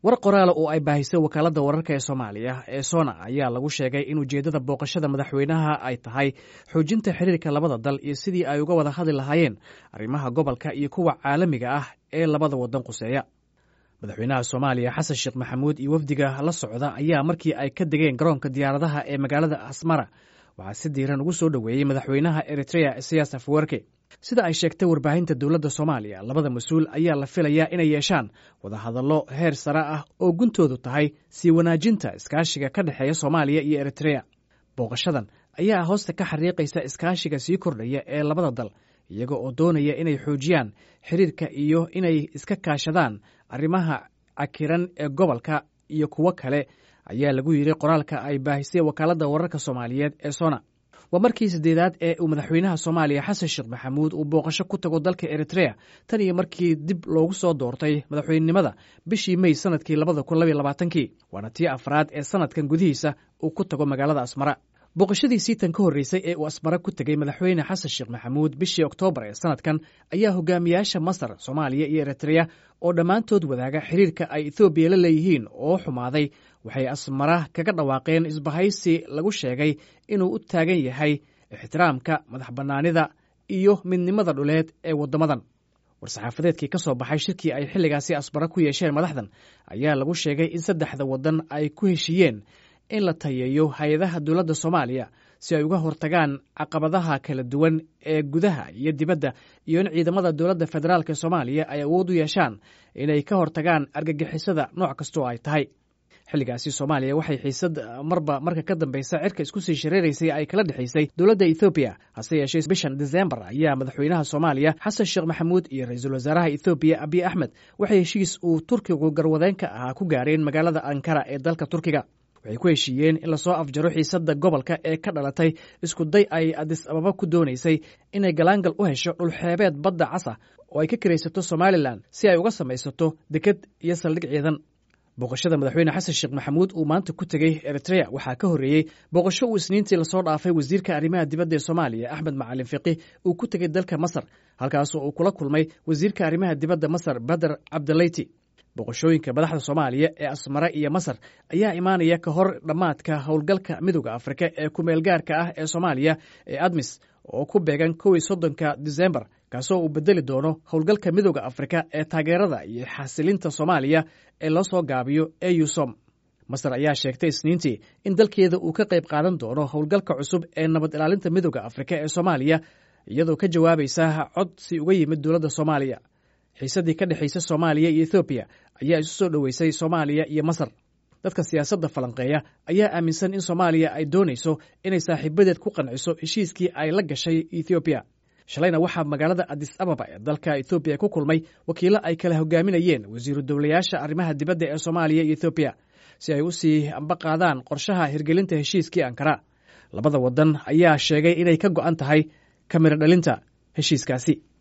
war qoraala oo ay baahisay wakaaladda wararka ee soomaaliya ee sona ayaa lagu sheegay in ujeeddada booqashada madaxweynaha ay tahay xoojinta xiriirka labada dal iyo sidii ay uga wada hadli lahaayeen arrimaha gobolka iyo kuwa caalamiga ah ee labada waddan quseeya madaxweynaha soomaaliya xasan sheekh maxamuud iyo wafdiga la socda ayaa markii ay ka degeen garoonka diyaaradaha ee magaalada asmara waxaa si diiran ugu soo dhoweeyey madaxweynaha eritrea isayas afwerke sida ay sheegtay warbaahinta dowladda soomaaliya labada mas-uul ayaa la filayaa inay yeeshaan wadahadallo heer sare ah oo guntoodu tahay sii wanaajinta iskaashiga ka dhexeeya soomaaliya iyo eritrea booqashadan ayaa hoosta ka xariiqaysa iskaashiga sii kordhaya ee labada dal iyaga oo doonaya inay xoojiyaan xiriirka iyo inay iska kaashadaan arrimaha cakiran ee gobolka iyo kuwo kale ayaa lagu yidhi qoraalka ay baahisay wakaaladda wararka soomaaliyeed ee sona waa markii saddeedaad ee uu madaxweynaha soomaaliya xasan sheekh maxamuud uu booqasho ku tago dalka eritrea tan iyo markii dib loogu soo doortay madaxweynenimada bishii mey sanadkii labada kun labaiy labaatankii waana tii afraad ee sanadkan gudihiisa uu ku tago magaalada asmara booqashadiisii tan ka horreysay ee uu asmara ku tegey madaxweyne xasan sheekh maxamuud bishii oktoobar ee sanadkan ayaa hogaamiyaasha masar soomaaliya iyo eritrea oo dhammaantood wadaaga xiriirka ay ethoobiya la leeyihiin oo xumaaday waxay asmara kaga dhawaaqeen isbahaysi lagu sheegay inuu u taagan yahay ixtiraamka madax bannaanida iyo midnimada dhuleed ee waddamadan war-saxaafadeedkii ka soo baxay shirkii ay xilligaasi asmara ku yeesheen madaxdan ayaa lagu sheegay in saddexda waddan ay ku heshiiyeen in la tayeeyo hay-adaha dowladda soomaaliya si ay uga hortagaan caqabadaha kala duwan ee gudaha iyo dibadda iyo in ciidamada dowladda federaalk soomaaliya ay awood u yeeshaan inay ka hortagaan argagixisada nooc kastoo ay tahay xilligaasi soomaaliya waxay xiisad marba marka ka dambeysa cirka isku sii shareeraysay ay kala dhexaysay dowladda ethoobiya hase yeeshee bishan desembar ayaa madaxweynaha soomaaliya xasan sheekh maxamuud iyo ra-iisul wasaaraha ethoobiya abiy axmed waxay heshiis uu turkigu garwadeenka ahaa ku gaareen magaalada ankara ee dalka turkiga waxay ku heshiiyeen in lasoo afjaro xiisadda gobolka ee ka dhalatay isku day ay adis ababa ku doonaysay inay galaangal u hesho dhulxeebeed badda casa oo ay ka karaysato somalilan si ay uga samaysato deked iyo saldhig ciidan booqashada madaxweyne xasan sheekh maxamuud uu maanta ku tegey eritrea waxaa ka horreeyey booqasho uu isniintii lasoo dhaafay wasiirka arrimaha dibadda ee soomaaliya axmed macalin fiqih uu ku tegey dalka masar halkaasoo uu kula kulmay wasiirka arrimaha dibadda masar bader cabdilayti boqoshooyinka madaxda soomaaliya ee asmare iyo masar ayaa imaanaya ka hor dhammaadka howlgalka midooda afrika ee kumeelgaarka ah ee soomaaliya ee admis oo ku beegan kowi soddonka disembar kaasoo uu bedeli doono howlgalka midooda afrika ee taageerada iyo xasilinta soomaaliya ee loo soo gaabiyo eusom masar ayaa sheegtay isniintii in dalkeeda uu ka qayb qaadan doono howlgalka cusub ee nabad ilaalinta midooda afrika ee soomaaliya iyadoo ka jawaabaysa codsi uga yimid dowladda soomaaliya xiisaddii ka dhexaysa soomaaliya iyo ethoobiya ayaa isu soo dhoweysay soomaaliya iyo masar dadka siyaasadda falanqeeya ayaa aaminsan in soomaaliya ay doonayso inay saaxiibadeed ku qanciso heshiiskii ay la gashay ethoobiya shalayna waxaa magaalada adis ababa ee dalka ethoobiya ku kulmay wakiilo ay kala hogaaminayeen wasiiru dowlayaasha arrimaha dibadda ee soomaaliya iyo ethoobiya si ay u sii amba qaadaan qorshaha hirgelinta heshiiskii ankara labada waddan ayaa sheegay inay ka go'an tahay kamira dhalinta heshiiskaasi